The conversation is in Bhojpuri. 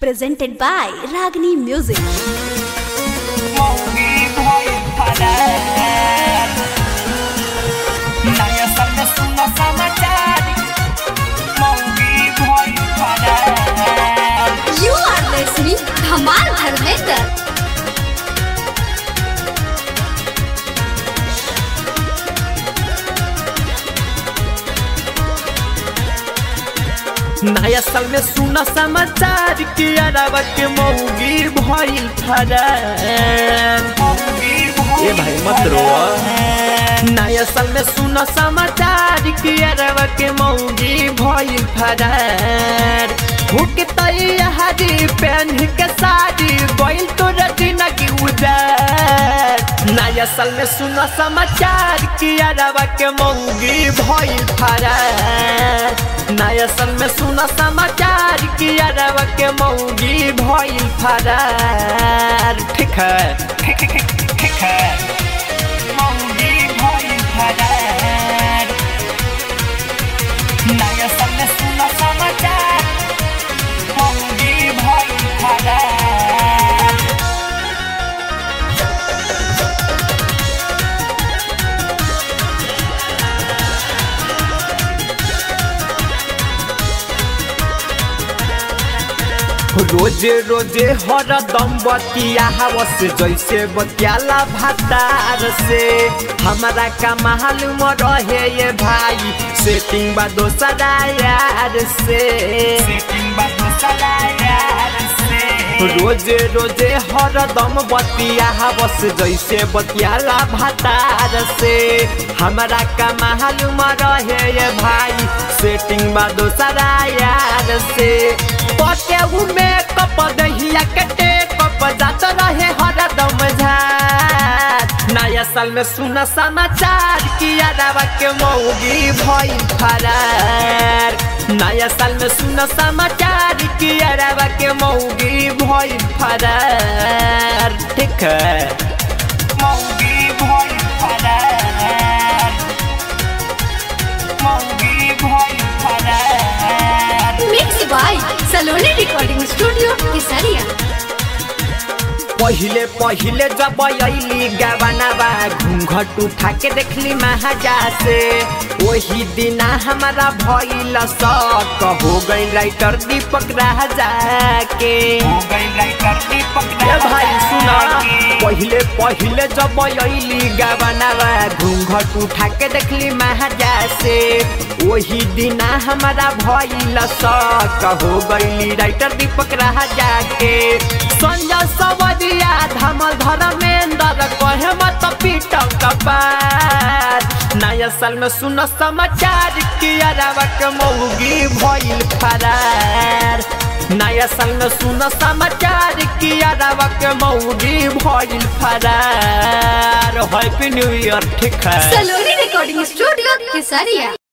presented by Ragini Music. मौगी भइल फरार नयाँ सालमा सुन समाचार मौगी भइल फरार You are listening Dhamal Dharmender. नया साल में सुना समाचार कि अरब के मौगी भइल फरार मौगी ए भाई मत रो नया साल में सुना समाचार कि अरब के मौगी भइल फरार भूख तैयारी पहन के साड़ी बैल तो रजना की उजार नया साल में सुना समाचार कि अरब के मौगी भइल फरार नया साल में सुना समाचार कि अरब के मौगी भइल फरार ठीक है ठीक ठीक ठीक ठीक है मौगी भइल फरार नयाँ सालमा सुन समाचार मौगी भइल फरार रोजे रोजे हर दम बतिया हवस जैसे बतियाला भातार से हमारा का मालूम रहे ये भाई सेटिंग बा दोसरा यार से सेटिंग बा दोसरा यार से रोजे रोजे हर दम बतिया हवस जैसे बतियाला भातार से हमारा का मालूम रहे ये भाई सेटिंग बा दोसरा यार से पटे में कप दहिया कटे कप जात रहे हर दम झार नया साल में सुन समाचार कि यादवा के मौगी भइल फरार नया साल में सुन समाचार कि यादवा के मौगी भइल फरार ठीक है मौगी भइल फरार मौगी भइल फरार Mixed by Saloni Recording Studio, Kesaria. पहिले पहिले जब अली गवनावा घूंघट उठा के देखली महाजा से वही दिना हमारा भइल शक हो गई राइटर दीपक राजा के हो गई राइटर दीपक ए भाई सुना के। पहिले पहिले जब अली गवनावा घूंघट उठा के देखली महाजा से वही दिना हमारा भइल शक हो गईली राइटर दीपक राजा के संजय सवरिया धमल धर्मेंद्र कहे मत पीट कपार नया साल में सुन समाचार कि अरबा के मौगी भइल फरार नया साल में सुन समाचार कि अरबा के मौगी भइल फरार हैप्पी न्यू ईयर ठीक है Saloni Recording Studio, Kesaria.